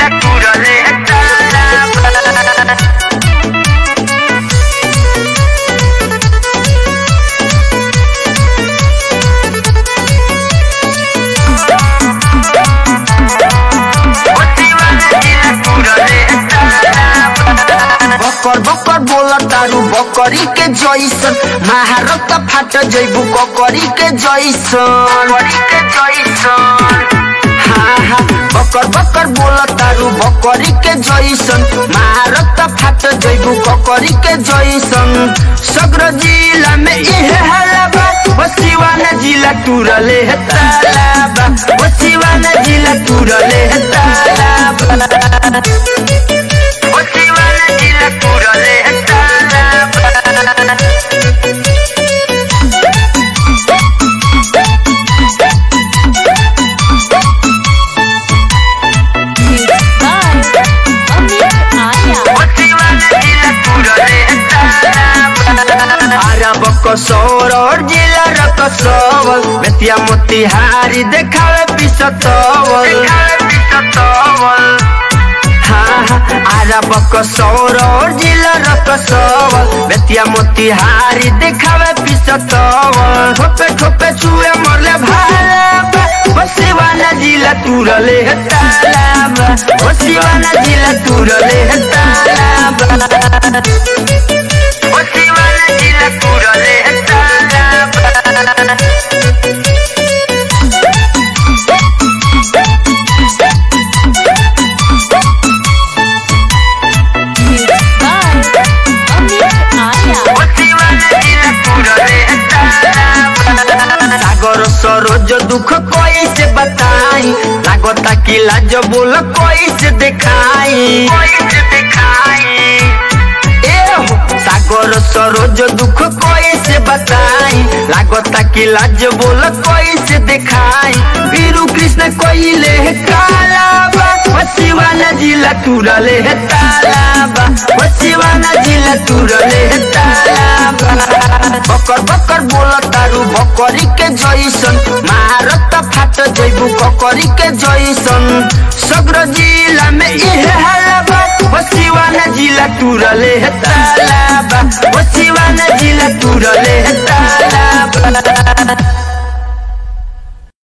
जिला तुरले ताला बकर बकर बोला तारू बकरी के जैसन महारत फाट जैबू ककरी के जैसन हाँ हाँ बकर बकर बोला तारू बकरी के जैसन महारत फाट जैबू ककरी के जैसन सग्र जिला में इहे हलाबा बसिवान जिला तुरले है तालाबा बसिवान जिला तुरले है तालाबा बसिवान जिला तुरले ताला बसिवान जिला तुरले ताला अरब कसौर और जिला रकसौल बेतिया मोतिहारी देखावे पिसतौल हाँ हाँ अरब कसौर और जिला रकसौल बेतिया मोतिहारी देखावे पिसतौल ठोपे ठोपे छुए मरले भाला बसिवाना जिला तुरले है तालाबा बसिवाना जिला तुरले है तालाबा बसिवान जिला तुरले ताला बसिवान जिला तुरले ताला सागर सरोज दुख कोई से बताई लागता कि लाज बोल कोई से दिखाई कोई से दिखाई ए हो सागर सरोज दुख कोई से बताई लागता कि लाज बोल कोई से दिखाई वीरू कृष्ण कोई ले कालाबा बसिवाना जिला तुरले है तालाबा बसिवाना जिला तुरले है तालाबा बकर बकर बोल तारू बकरी के जैसन महारत फाट जैबू ककरी के जैसन सग्र जिला में इहे हलाबा बसिवाना जिला तुरले है तालाबा बसिवाना